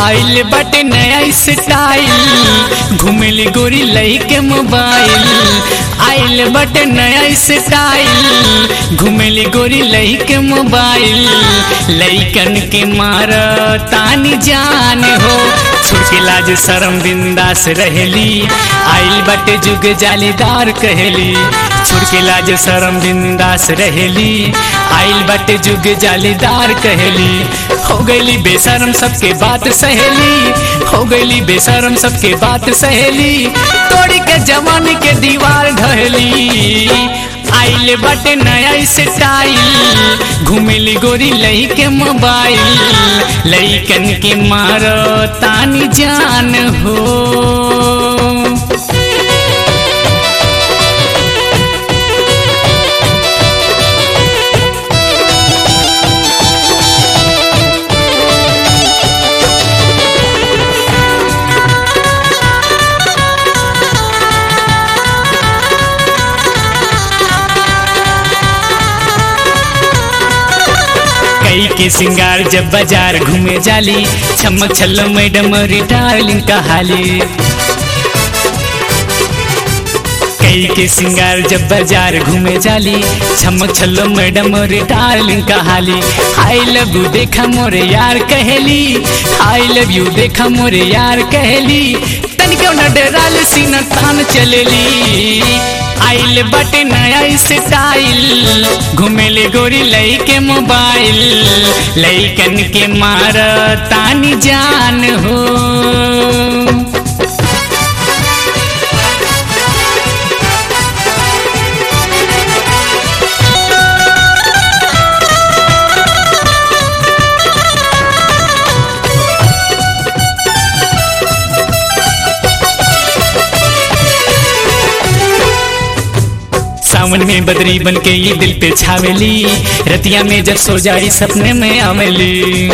आइल बटे नया स्टाइल घुमेली गोरी लई के मोबाइल आइल बटे नया स्टाइल घुमेली गोरी लई के मोबाइल लईकन के मार तानी जान हो छुड़के लाज शरम बिंदास रहेली आइल बटे जुग जालीदार कहेली छुड़के लाज शरम बिंदास रहेली आइल बटे जुग जालीदार कहेली हो गईली बेशरम सबके बात सहेली हो गईली बेशरम सबके बात सहेली तोड़ी के जवानी के दीवार ढहेली आइल बटे नया स्टाइल घुमेली गोरी लई के मोबाइल लईकन के मारो तानी जान हो कई के सिंगार जब बाजार घूमे जाली चमक छल्लो मैडम रिटार्लिंग कहाली कई के सिंगार जब बाजार घूमे जाली चमक छल्लो मैडम रिटार्लिंग कहाली आई लव यू देखा मोरे यार कहेली आई लव यू देखा मोरे यार कहेली तनिको न डराल सीना तान चलेली आइल बटे नया स्टाइल घुमेले गोरी लई के मोबाइल लईकन के मार तानी जान हो सावन में बदरी बन के ये दिल पे छावेली रतिया में जब सो जाई सपने में आवेली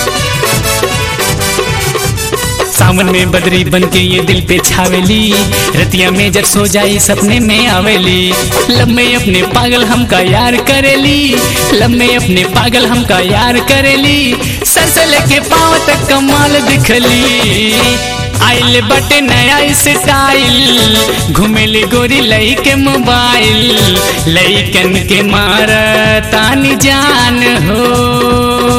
सावन में बदरी बन के ये दिल पे छावेली रतिया में जब सो जाई सपने में आवेली लब में अपने पागल हमका यार करेली लब में अपने पागल हमका यार करेली सर से लेके पाँव तक कमाल दिखली आइल बटे नया स्टाइल घुमेली गोरी लई के मोबाइल लईकन के मार तानी जान हो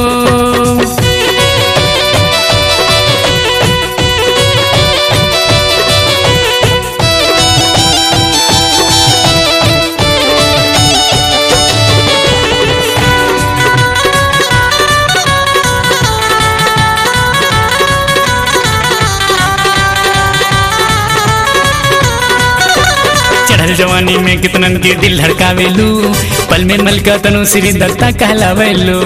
चढ़ल जवानी में कितनन के दिल धड़कावेलू पल में मलका तनु श्री दत्ता कहलावेलू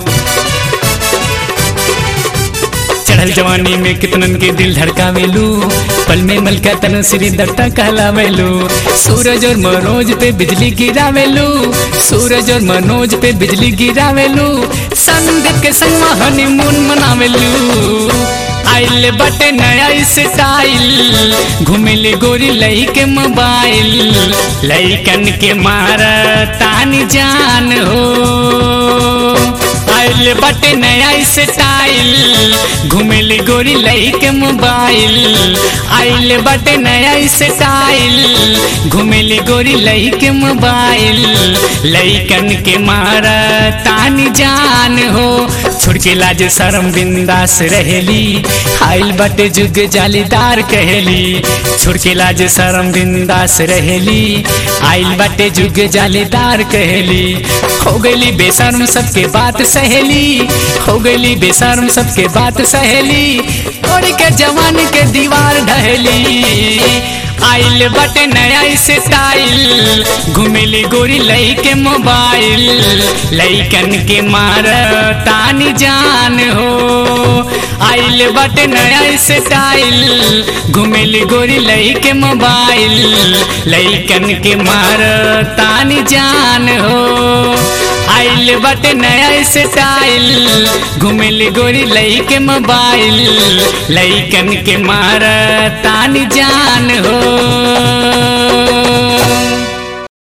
चढ़ल जवानी में कितनन के दिल धड़कावेलू पल में मलका तनु श्री दत्ता कहलावेलू सूरज और मनोज पे बिजली गिरावेलू सूरज और मनोज पे बिजली गिरावेलू संदीप के संग हनीमून मनावेलू आइल बटे नया स्टाइल घुमेली गोरी लई के मोबाइल लईकन के मार तानी जान हो आइल बटे नया स्टाइल घुमेली गोरी लई के मोबाइल आइल बटे नया स्टाइल घुमेली गोरी लई के मोबाइल लईकन के मार तानी जान हो छोड़ के लाज शरम बिंदास रहेली आइल बटे जुग जालीदार कहेली छोड़ के लाज शरम बिंदास रहेली आइल बटे जुग जालीदार कहेली हो गईली बेशर्म सबके बात सहेली हो गईली बेशर्म सबके बात सहेली तोड़ के जवान के दीवार ढहेली आइल बटे नया स्टाइल घुमेली गोरी लई के मोबाइल लईकन के मार तानी जान हो आइल बटे नया स्टाइल घुमेली गोरी लई के मोबाइल लईकन के मार तानी जान हो आइल बटे नया स्टाइल घुमेली गोरी लई के मोबाइल लईकन के मार तानी जान हो